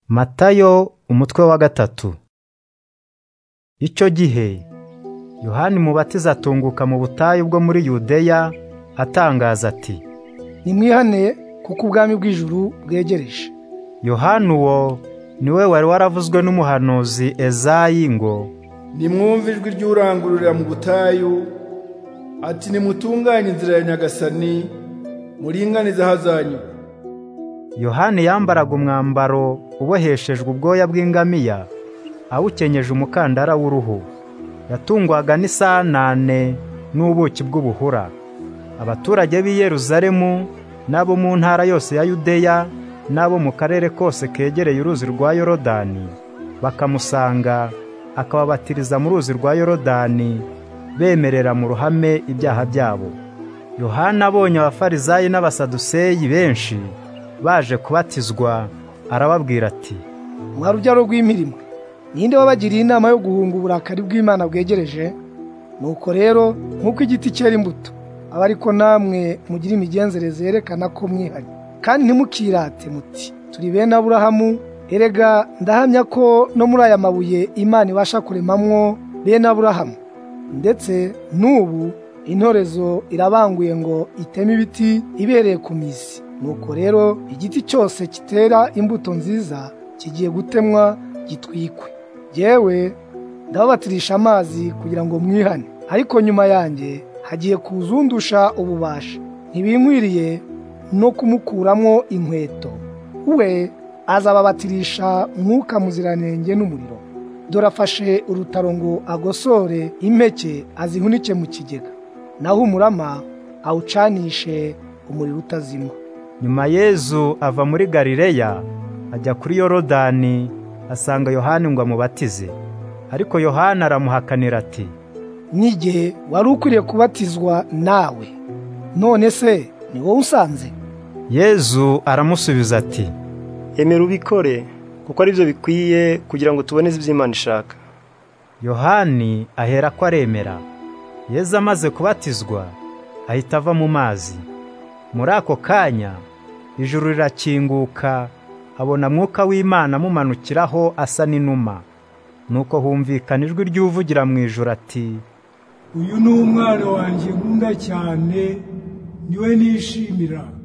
Matayo umutwe wa gatatu. Icyo gihe Yohani Umubatiza atunguka mu butayu bwo muri Yudeya atangaza ati: nimwihaneye kuko ubwami bw'ijuru bwegereje Yohani uwo ni we wari waravuzwe n'umuhanuzi Ezayi ngo nimwumve ijwi ry'urangururira mu butayu ati nimutunganye inzira ya nyagasani muringanize ahazanyura Yohani yambaraga umwambaro uboheshejwe ubwoya bw'ingamiya awukenyeje umukandara w'uruhu yatungwaga n'isanane n'ubuki bw'ubuhura abaturage b'i Yeruzalemu n'abo mu ntara yose ya Yudeya n'abo mu karere kose kegereye uruzi rwa Yorodani bakamusanga akababatiriza mu ruzi rwa Yorodani bemerera mu ruhame ibyaha byabo Yohana abonye abafarizayi n'abasaduseyi benshi baje kubatizwa arababwira ati mwa rubyaro rw'imirimo ninde wabagiriye inama yo guhunga uburakari bw'imana bwegereje nuko rero nk'uko igiti cyera imbuto aba ariko namwe mugira imigenzereze yerekana ko mwihari kandi ntimukirate muti turi bene aburahamu erega ndahamya ko no muri aya mabuye imana ibasha kuremamwo bene aburahamu ndetse n'ubu intorezo irabanguye ngo iteme ibiti ibereye ku mizi nuko rero igiti cyose kitera imbuto nziza kigiye gutemwa gitwikwe yewe ndababatirisha amazi kugira ngo mwihane ariko nyuma yanjye hagiye kuzundusha ububasha ntibinkwiriye no kumukuramo inkweto we azababatirisha mwuka muziranenge n'umuriro dore afashe urutaro ngo agosore impeke azihunike mu kigega naho umurama awucanishe umuriro utazima nyuma Yezu ava muri Galileya ajya kuri Yorodani asanga Yohani ngo amubatize ariko Yohani aramuhakanira ati n'igihe wari ukwiriye kubatizwa nawe none se ni wowe usanze Yezu aramusubiza ati emera ubikore kuko aribyo bikwiye kugira ngo tuboneze ibyo Imana ishaka Yohani ahera ko aremera Yezu amaze kubatizwa ahita ava mu mazi muri ako kanya ijuru rirakinguka abona mwuka w'Imana amumanukiraho asa n'inuma nuko humvikana ijwi ry'uvugira mu ijoro ati uyu ni umwana wanjye nkunda cyane niwe nishimira